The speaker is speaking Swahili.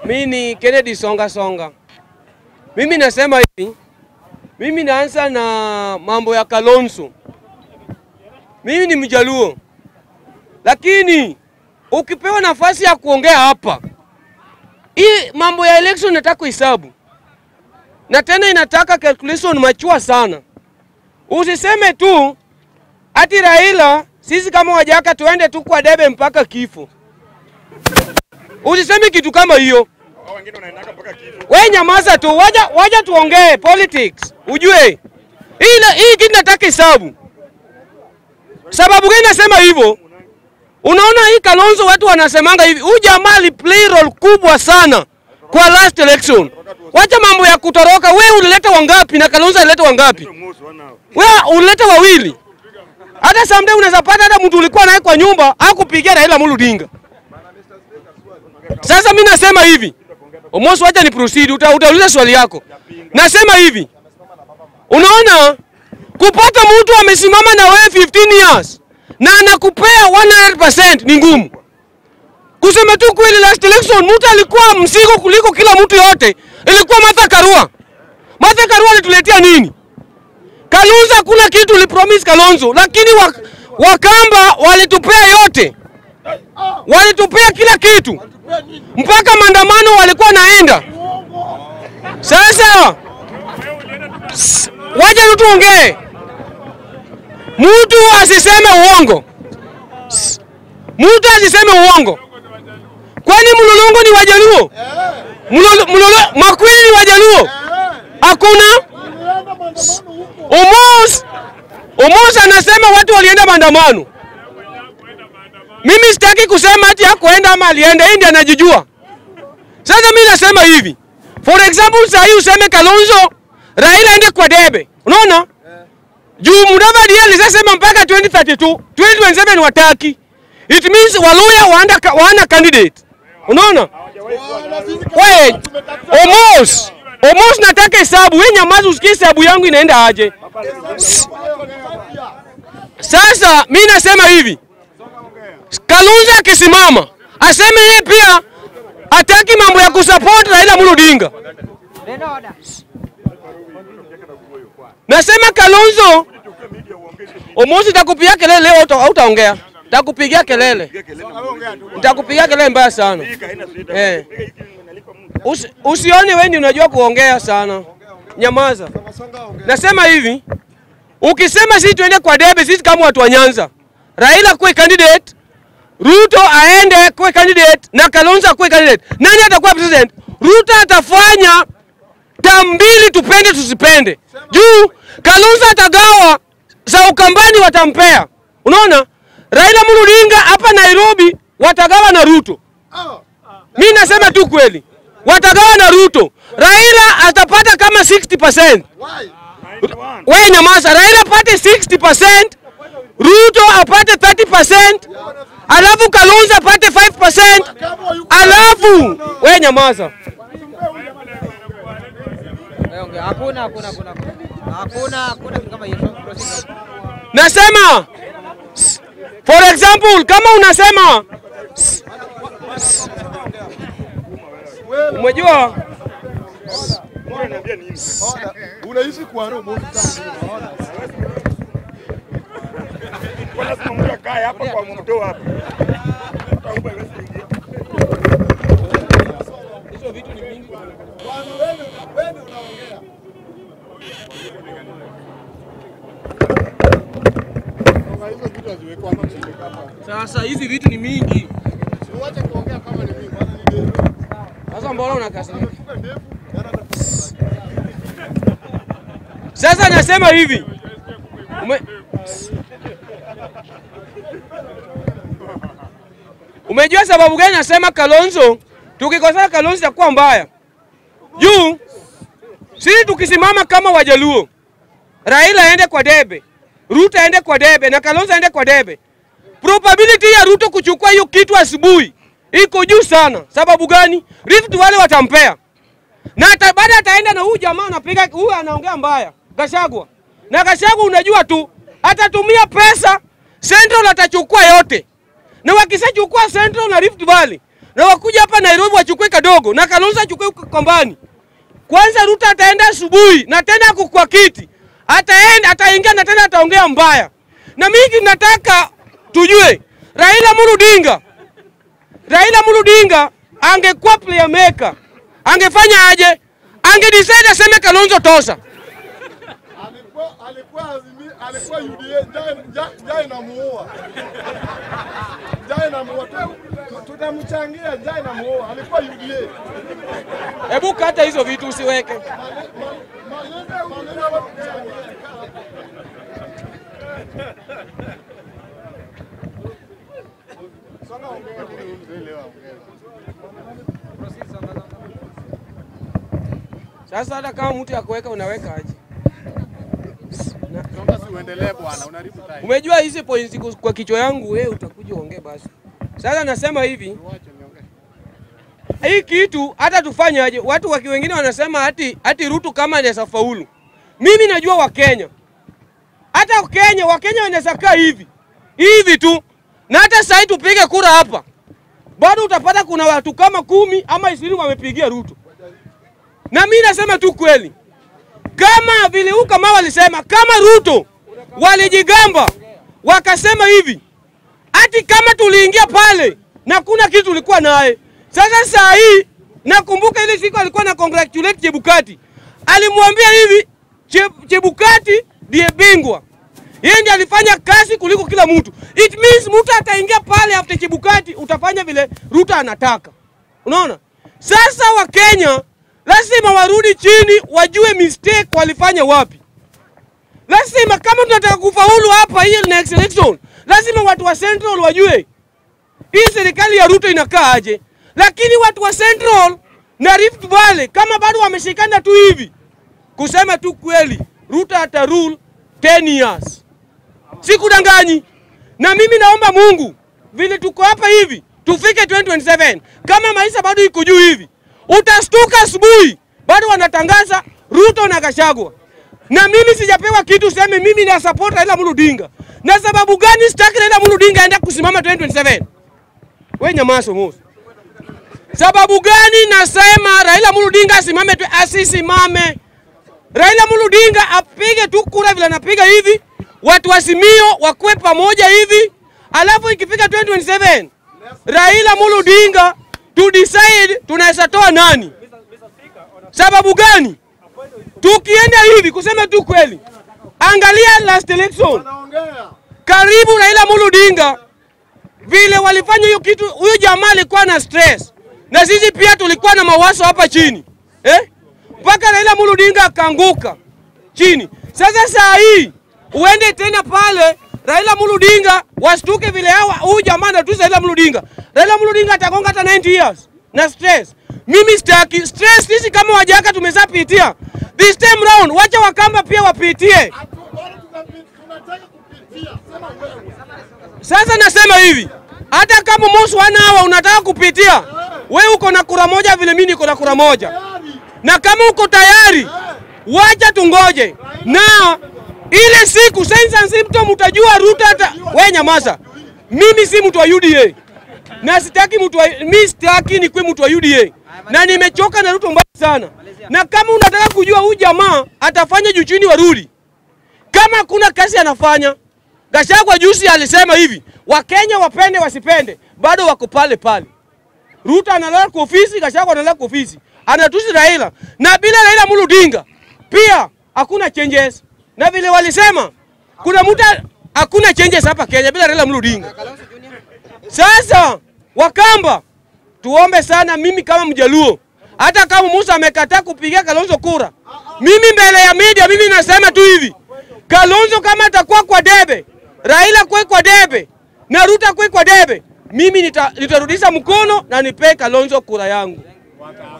Mimi ni Kennedy Songa Songa. Mimi nasema hivi, mimi naanza na mambo ya Kalonzo. Mimi ni Mjaluo, lakini ukipewa nafasi ya kuongea hapa, hii mambo ya election nataka kuhesabu na tena inataka calculation machua sana. Usiseme tu ati Raila, sisi kama Wajaka tuende tu kwa debe mpaka kifo. Usiseme kitu kama hiyo. We nyamaza tu, waja, waja tuongee politics. Ujue hii na- hii kitu nataka hesabu. Sababu gani nasema hivyo? Unaona hii Kalonzo watu wanasemanga hivi, huyu jamaa aliplay role kubwa sana kwa last election. Wacha mambo ya kutoroka. We ulileta wangapi na Kalonzo alileta wangapi? We ulileta wawili. Hata someday unaweza pata hata mtu ulikuwa naye kwa nyumba akupigia Raila Amolo Odinga. Sasa mimi nasema hivi, Omosi, wacha ni proceed, uta, utauliza swali yako. Nasema hivi, unaona kupata mtu amesimama na wewe 15 years na anakupea 100% ni ngumu. Kusema tu kweli, last election mtu alikuwa mzigo kuliko kila mtu yote, ilikuwa Martha Karua. Martha Karua alituletea nini? Kalonzo hakuna kitu ulipromise Kalonzo, lakini wak Wakamba walitupea yote, walitupea kila kitu mpaka maandamano walikuwa naenda. Sasa s- waje tu tuongee, mtu asiseme uongo, S- mtu asiseme uongo. Kwani Mlolongo ni Wajaluo? Mlolo, Mlolo, Makwili ni Wajaluo? Hakuna. Omos, Omos anasema watu walienda maandamano. Mimi sitaki kusema ati hakuenda ama alienda, yeye ndiye anajijua. Sasa mimi nasema hivi, for example, saa hii useme Kalonzo Raila ende kwa debe, unaona juu Mudavadi yeye alisema mpaka 2032 2027 wataki, it means Waluya waanda wana candidate, unaona we Omos Omos, nataka hesabu. Wewe nyamaza, usikie hesabu yangu inaenda aje. Sasa mimi nasema hivi, Kalonzo akisimama aseme yeye pia hataki mambo ya kusupport Raila Amolo Odinga. Nasema Kalonzo, Omosi takupigia kelele leo, hauta- hautaongea. Takupigia kelele, nitakupigia kelele mbaya sana eh. Usi, usione wewe ndio unajua kuongea sana, nyamaza. Nasema hivi, ukisema sisi tuende kwa debe, sisi kama watu wa Nyanza, Raila kuwe candidate, Ruto aende kuwe candidate na Kalonzo akuwe candidate, nani atakuwa president? Ruto atafanya term mbili, tupende tusipende, juu Kalonzo atagawa za Ukambani watampea. Unaona, Raila Amolo Odinga hapa Nairobi watagawa na Ruto. Mi nasema tu kweli, watagawa na Ruto. Raila atapata kama 60%. Wewe nyamaza, Raila apate 60%, Ruto apate 30%, alafu Kalonzo apate 5%, alafu wewe nyamaza. Hakuna, hakuna, hakuna. Hakuna, hakuna kitu kama hiyo. Proceed. Nasema s- for example, kama unasema s- s- umejua Unaishi kwa roho moja. Lazima mtu akae hapa kwa mto hapa. Kwa hizo vitu haziwekwa hapa chini hapa. sasa, hizi vitu ni mingi. Uache kuongea kama ni mimi. Bwana ni ndefu. Sasa mbona unakasirika? Fuga ndefu. yana- Sasa nasema hivi Ume... Umejua sababu gani nasema Kalonzo, tukikosana Kalonzo itakuwa mbaya juu sisi tukisimama kama Wajaluo, Raila aende kwa debe, Ruto aende kwa debe na Kalonzo aende kwa debe, probability ya Ruto kuchukua hiyo kitu asubuhi iko juu sana. Sababu gani? Rift wale watampea na ata, baada ataenda na huyu jamaa anapiga huyu anaongea mbaya Gashagwa, na Gashagwa unajua tu atatumia pesa Central, atachukua yote, na wakishachukua Central na Rift Valley na wakuja hapa Nairobi wachukue kadogo na Kalonzo achukue Kombani. Kwanza Ruto ataenda asubuhi na tena ako kwa kiti, ataenda ataingia na tena ataongea mbaya. Na mimi nataka tujue Raila Amolo Odinga, Raila Amolo Odinga angekuwa player maker, angefanya aje? Angedecide aseme Kalonzo tosa. Alikuwa alikuwa azimi, alikuwa UDA njaa njaa- njaa inamuua. Njaa inamuua. Tu- tu- Tutamchangia njaa inamuua. Alikuwa UDA. Hebu kata hizo vitu usiweke. Maneno maneno ya kuchangia. Songa ongea huyu mzee leo ongea. Sasa hata kama mtu ya kuweka unaweka aje? Songa si uendelee bwana, unaharibu time. Umejua hizi points ku- kwa kichwa yangu, wewe utakuja uongee basi. Sasa nasema hivi, Wache niongee. hii kitu hata tufanye aje? Watu waki wengine wanasema hati hati Ruto kama anaweza faulu. Mimi najua Wakenya, hata Kenya, Wakenya wanaweza kaa hivi hivi tu, na hata sasa tupige kura hapa, bado utapata kuna watu kama kumi ama ishirini wamepigia Ruto. Na mimi nasema tu kweli, kama vile huyu kama walisema, kama Ruto walijigamba wakasema hivi ati kama tuliingia pale na kuna kitu tulikuwa naye. Sasa saa hii nakumbuka ile siku alikuwa na congratulate Chebukati, alimwambia hivi che, Chebukati ndiye bingwa, yeye ndiye alifanya kazi kuliko kila mtu. It means mtu ataingia pale after Chebukati, utafanya vile Ruto anataka. Unaona? Sasa Wakenya lazima warudi chini, wajue mistake walifanya wapi. Lazima kama tunataka kufaulu hapa hii next election, lazima watu wa Central wajue hii serikali ya Ruto inakaa aje. Lakini watu wa Central na Rift Valley kama bado wameshikana tu hivi, kusema tu kweli, Ruto ata rule 10 years, sikudanganyi. Na mimi naomba Mungu vile tuko hapa hivi tufike 2027 kama maisha bado iko juu hivi, utastuka asubuhi bado wanatangaza Ruto na Gachagua na mimi sijapewa kitu seme mimi na support Raila Amolo Odinga. Na sababu gani sitaki Raila Amolo Odinga aende kusimama 2027? We nyamaso Musa. Sababu gani nasema Raila Amolo Odinga asimame tu asisimame? Raila Amolo Odinga apige tu kura vile anapiga hivi, watu wasimio wakuwe pamoja hivi, alafu ikifika 2027 Raila Amolo Odinga to decide tunaweza toa nani. Sababu gani? Tukienda hivi kusema tu kweli, angalia last election, Anaongea. karibu Raila Amolo Odinga vile walifanya hiyo kitu, huyu jamaa alikuwa na stress na sisi pia tulikuwa na mawazo hapa chini eh, mpaka Raila Amolo Odinga akaanguka chini. Sasa saa hii uende tena pale Raila Amolo Odinga wastuke vile hawa huyu jamaa anatusa Raila Amolo Odinga. Raila Amolo Odinga atagonga hata 90 years na stress. Mimi sitaki stress, sisi kama wajaka tumeshapitia. This time round wacha Wakamba pia wapitie. Hatu- bado tunapi- tunataka kupitia. Sema wewe. Sasa nasema hivi, hata kama mosi wana hawa unataka kupitia, we uko na kura moja vile mimi niko na kura moja, Tayari. na kama uko tayari, wacha tungoje na ile siku signs and symptoms utajua Ruto hata we nyamaza. Mimi si mtu wa UDA na sitaki mtu wa mimi sitaki nikuwe mtu wa UDA na nimechoka na Ruto mbaya sana, na kama unataka kujua huyu jamaa atafanya juu chini warudi kama hakuna kazi anafanya. Gachagua juzi alisema hivi, Wakenya wapende wasipende, bado wako pale pale. Ruto analala kwa ofisi, Gachagua analala kwa ofisi, anatusi Raila na bila Raila Amolo Odinga pia hakuna changes, na vile walisema kuna mtu hakuna changes hapa Kenya bila Raila Amolo Odinga. Sasa Wakamba, tuombe sana, mimi kama Mjaluo, hata kama Musa amekataa kupigia Kalonzo kura, mimi mbele ya media, mimi nasema tu hivi, Kalonzo kama atakuwa kwa debe, Raila kwe kwa debe na Ruto kwe kwa debe, mimi nita, nitarudisha mkono na nipee Kalonzo kura yangu.